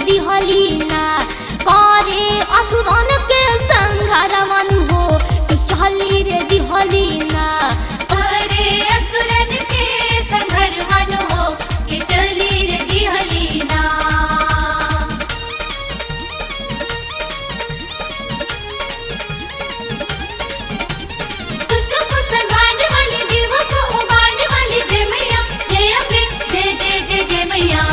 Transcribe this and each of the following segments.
दिहलीना करे असुरन के संघार मन हो कि चली रे दिहलीना अरे असुरन के संघर मन हो के चली रे दिहलीना दुष्ट को संभालने वाली देव को उबारने वाली जय मैया जय अम्बे जय जय जय जय मैया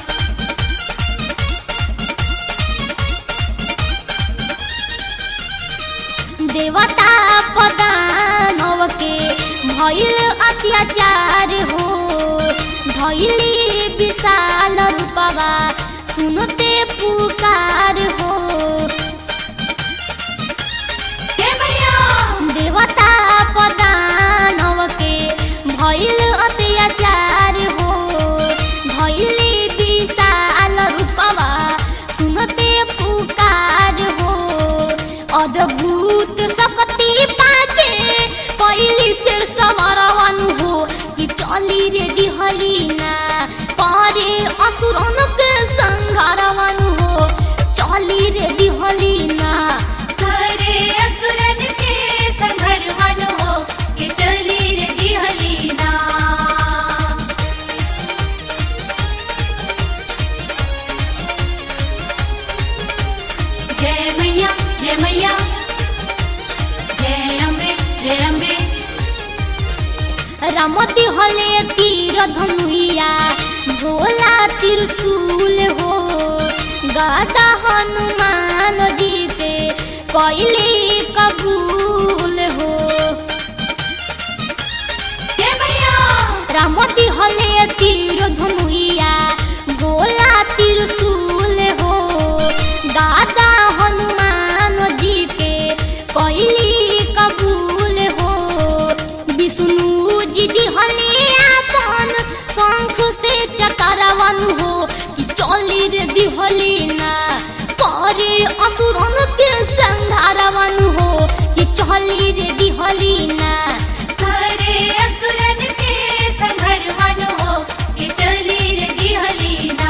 देवता पदानव के भइल अत्याचार हो धैली विशाल रूपवा सुनते पुकार हो जय मैया देवता पदानव के भइल अत्याचार हो धैली विशाल रूपवा सुनते पुकार हो अद्भुत शक्ति पाके कैली सिर सवरवन हो कि चली रे दिहलीना पारे असुरन के संघारवन हो चली रे दिहलीना अरे असुरन के संघर मन हो के चली रे दिहलीना जय मैया जय मैया जय अम्बे जय अम्बे रमती हले तीर धनुइया भोला त्रिशूल हो गादा हनुमान जी के कैली कबूल हो जय मैया रमती हले तीर धनुइया भोला त्रिशूल हो गादा हनुमान जी के कैली कबूल हो विष्णु जी दिहले आपन शंख से चकरवन हो कि चली रे दिहलीना करे असुरन के संधारवन हो कि चली रे दिहलीना अरे असुरन के संघर मन हो के चली रे दिहलीना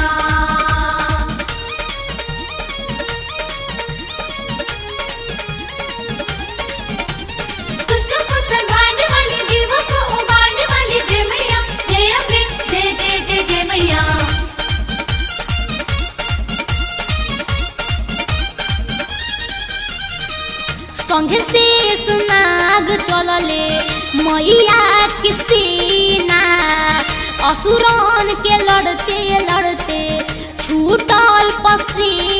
दुष्ट को संभालने वाली देव को उबारने वाली जय मैया जय अम्बे जय जय जय जय मैया संघ से सुनाग चलले मैया के सेना असुरन के लड़ते लड़ते छूटल पसीना